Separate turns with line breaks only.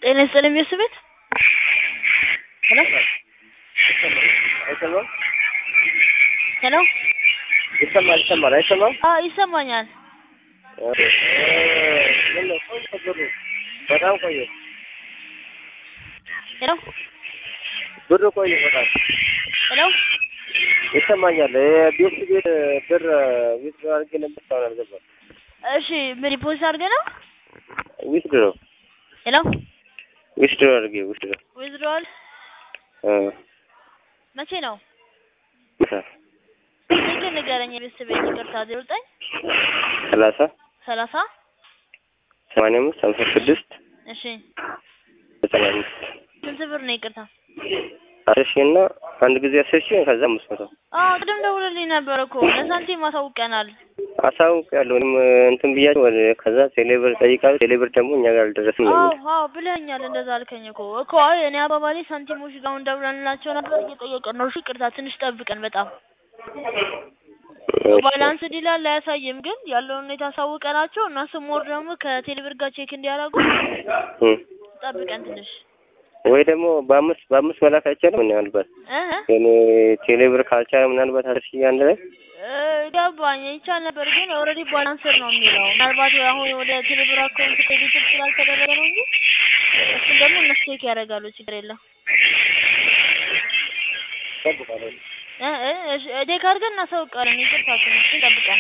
ጤና ይስጥልኝ ቤተሰቤት ሄሎ
አይሰማም?
ሄሎ
ይሰማል ይሰማል አይሰማም?
አዎ ይሰማኛል።
ምን ነው ቆየ ብሩ በጣም ቆየ
ሄሎ
ብሩ ቆየ በጣም
ሄሎ
ይሰማኛል። የቤት ቤት ብር ዊት አድርጌ ነበር እስካሁን አልገባም።
እሺ ምን ሪፖርት አድርገህ ነው?
ዊት ድሮ
ሄሎ
ዊት ድሮ አድርጌ ዊት ድሮ
ዊዝድሮዋል መቼ ነው? ስልክ ንገረኝ። የቤተሰቤት ይቅርታ ዜሮ ዘጠኝ
ሰላሳ
ሰላሳ
ሰማንያ አምስት ሀምሳ ስድስት
እሺ
ዘጠና አምስት
ስንት ብር ነው? ይቅርታ
አስር ሺህ እና አንድ ጊዜ አስር ሺህ ከዛ አምስት መቶ
አዎ ቅድም ደውለልኝ ነበር እኮ ለሳንቲም አሳውቀናል።
አሳውቅ ያለው እኔም እንትን ብያቸው ወደ ከዛ ቴሌብር ጠይቃለሁ። ቴሌብር ደግሞ እኛ ጋር አልደረስም ነው
አዎ
የሚለው።
አዎ ብለኸኛል። እንደዛ አልከኝ እኮ እኮ አይ እኔ አባባሌ ሳንቲሞች ጋር አሁን ደውለንላቸው ነበር እየጠየቀን ነው። እሺ ይቅርታ ትንሽ ጠብቀን በጣም ባላንስ ዲላል አያሳይም፣ ግን ያለውን ሁኔታ አሳውቀናቸው እና ስሞር ደግሞ ከቴሌብር ጋር ቼክ እንዲያደርጉ
እም።
ጠብቀን ትንሽ
ወይ ደግሞ በአምስት በአምስት መላክ አይቻልም ምናልባት
እ
እኔ ቴሌብር ካልቻለ ምናልባት አስር ሺህ አንድ ላይ
እ ገባኝ ይቻል ነበር፣ ግን ኦልሬዲ ባላንስር ነው የሚለው። ምናልባት አሁን ወደ ቴሌብር አካውንት ክሬዲት ስላልተደረገ ነው እንጂ እሱን ደግሞ እነሱ ቼክ ያደርጋሉ። ችግር የለም።
ጠብቃለሁ።
እ እ እሺ ቼክ አድርገን እናሳውቃለን። ይቅርታ ትንሽ ጠብቀን